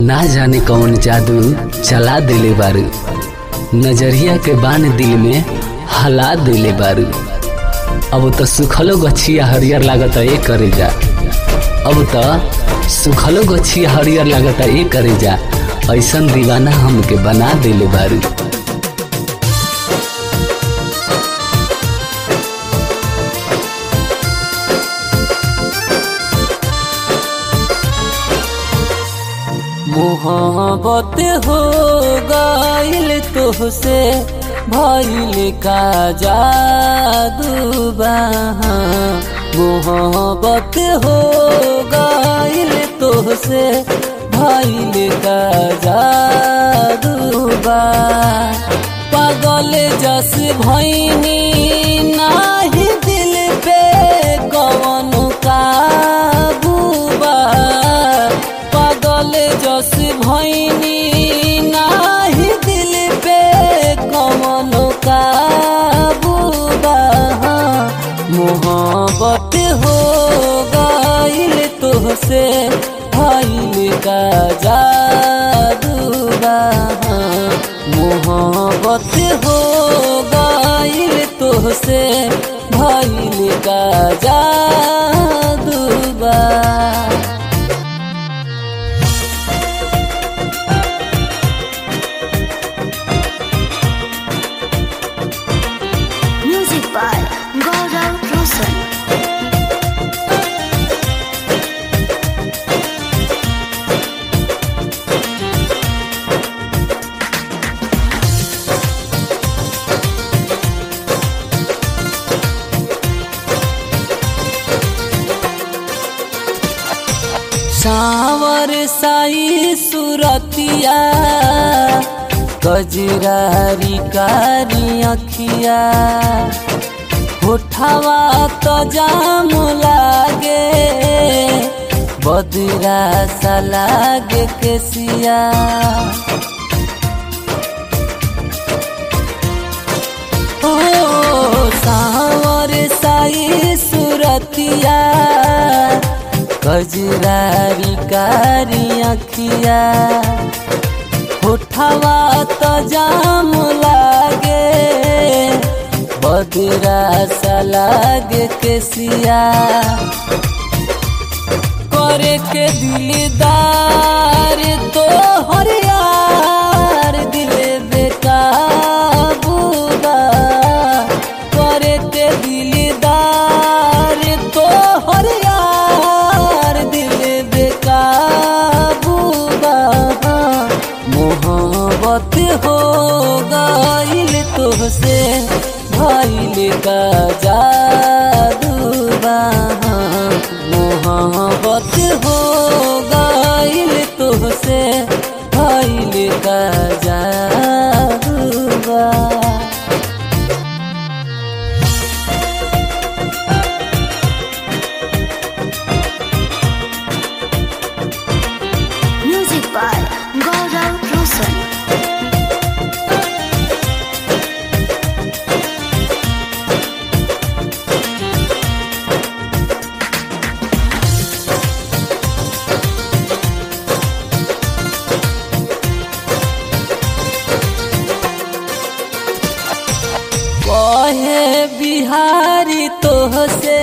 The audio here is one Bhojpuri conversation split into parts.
ना जाने कौन जादू चला दिले बारू नजरिया के बान दिल में हला दिले बारू अब तो सुखलो गछिया हरियर लागत ए करे जा अब तो सुखलो गछिया हरियर लागत ए करे जा ऐसन दीवाना हमके बना दिले बारू मोहब्बत हो गईल तुहसे भइल का जादू बहा मोहब्बत हो गईल तुहसे भइल का जादू बा पागल जस भइनी नाही दिल पे कौन काबू बा पागल जस भइनी नाही दिल पे कौन काबू बा मोहब्बत हो गईल तुहसे भइल का जादू बा मोहब्बत हो गईल तुहसे भइल का जादू बा Music by Gaurav Roshan. सावर साई सुरतिया गजरारी कारी अखिया होठवा तो जाम लागे बदरा सा लागे केसिया ओ सावर साई सुरतिया गजरारी कारी अखिया होठवा तो जाम लागे बदरा सा लागे केसिया करे के दिलदार तो हरियार दिल बेकाबू बा करे के दिलदार तो हरियार दिल बेकाबू बा मोहब्बत हो गईल तुहसे भइल का जादू बा मोहब्बत हो गईल तुहसे भइल का जादू बा Music by Gaurav Roshan. कहे बिहारी तोहसे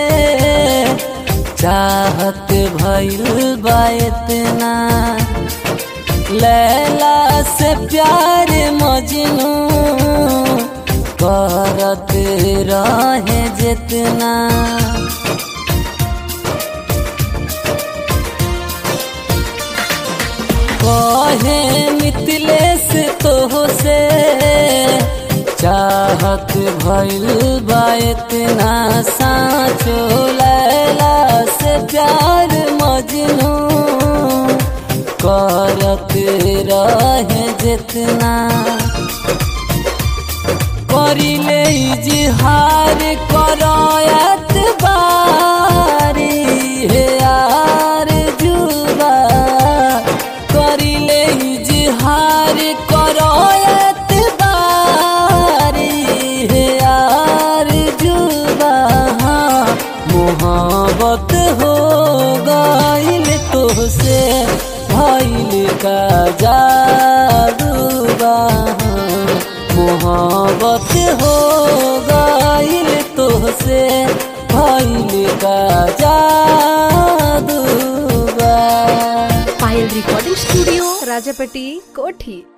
चाहत भइल बा इतना लैला से प्यार मजनू करत रहे जितना कहे मिथिलेश तोहसे चाहत भइल बा इतना साँचो लैला से प्यार मजनू करत रहे जितना करिले इजहार करायत बारी हे यार जुबा करिले इजहार करायत बारी हे यार जुबा मोहब्बत हो गईल तुहसे भइल का जादूबा मोहब्बत हो गइल तोहसे भइल का जादूबा पायल रिकॉर्डिंग स्टूडियो राजापट्टी कोठी